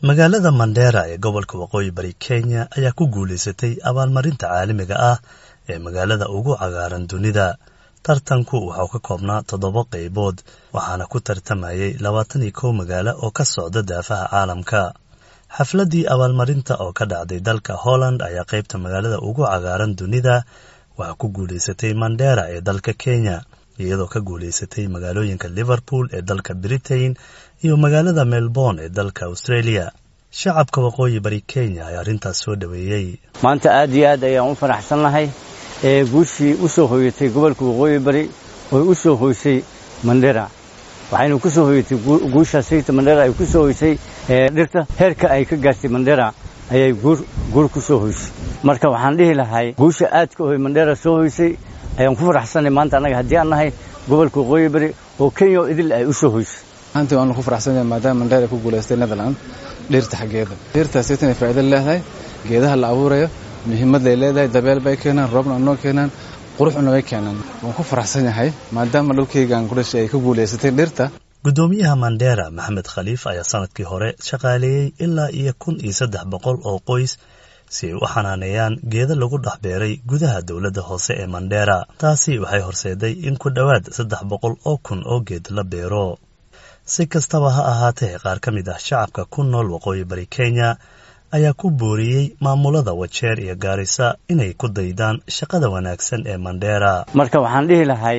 magaalada mandheera ee gobolka waqooyi bari kenya ayaa ku guulaysatay abaalmarinta caalamiga ah ee magaalada ugu cagaaran dunida tartanku waxau ka koobnaa toddoba qaybood waxaana ku tartamayay labaatan iyo kow magaalo oo ka socda daafaha caalamka xafladdii abaalmarinta oo ka dhacday dalka holland ayaa qaybta magaalada ugu cagaaran dunida waxaa ku guulaysatay mandheera ee dalka kenya iyadoo ka guulaysatay magaalooyinka liverpool ee dalka britain iyo magaalada melbourne ee dalka australia shacabka waqooyi bari kenya ayaa arrintaas soo dhoweeyey maanta aad iyo aad ayaan u faraxsannahay ee guushii u soo hoyatay gobolka waqooyi bari oo u soo hoysay mandhera waxaynu ku soo hoyatay guushaas sayta mandhera ay ku soo hoysay dhirta heerka ay ka gaartay mandhera ayay guur ku soo hoysay marka waxaan dhihi lahay guusha aadka hoy mandhera soo hoysay ayaan ku faraxsanay maanta annaga haddii aan nahay gobolka waqooyi bari oo kenya oo idil ay u soo hoysay maanta waanu ku faraxsanyahay maadaama mandheera ku guulaystay netherland dhirta xaggeeda dhirtaas saytanay faa'iido leedahay geedaha la abuurayo muhiimadday leedahay dabeel bay keenaan roobna noo keenaan quruxna way keenaan waan ku faraxsan yahay maadaama dhulkaygaan ku dhashay ay ka guulaysatay dhirta guddoomiyaha mandheera maxamed khaliif ayaa sanadkii hore shaqaaleeyey ilaa iyo kun iyo saddex boqol oo qoys si ay u xanaaneeyaan geeda lagu dhex beeray gudaha dowladda hoose ee mandheera taasi waxay horseeday in ku dhowaad saddex boqol oo kun oo geed la beero si kastaba ha ahaatee qaar ka mid ah shacabka ku nool waqooyi bari kenya ayaa ku booriyey maamulada wajeer iyo gaarisa inay ku daydaan shaqada wanaagsan ee mandheera marka waxaan dhihi lahay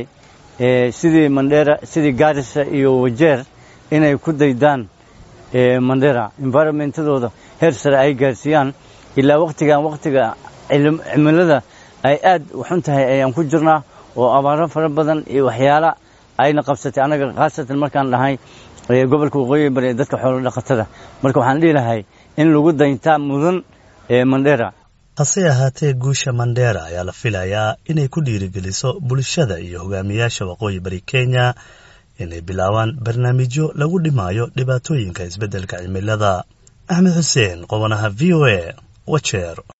sidii mandheera sidii gaarisa iyo wajeer inay ku daydaan mandheera environmentadooda heer sare ay gaarsiiyaan ilaa wakhtigan wakhtiga cimilada ay aad uxun tahay ayaan ku jirnaa oo abaaro fara badan iyo waxyaala ayna qabsatay annaga khaasatan markaan dhahay gobolka waqooyi bari ee dadka xoolo dhaqatada marka waxaan dhihi lahay in lagu dayntaa mudan ee mandheera hase ahaatee guusha mandheera ayaa la filayaa inay ku dhiirigeliso bulshada iyo hogaamiyaasha waqooyi bari kenya inay bilaabaan barnaamijyo lagu dhimaayo dhibaatooyinka isbeddelka cimilada axmed xuseen qobanaha v o a wajeer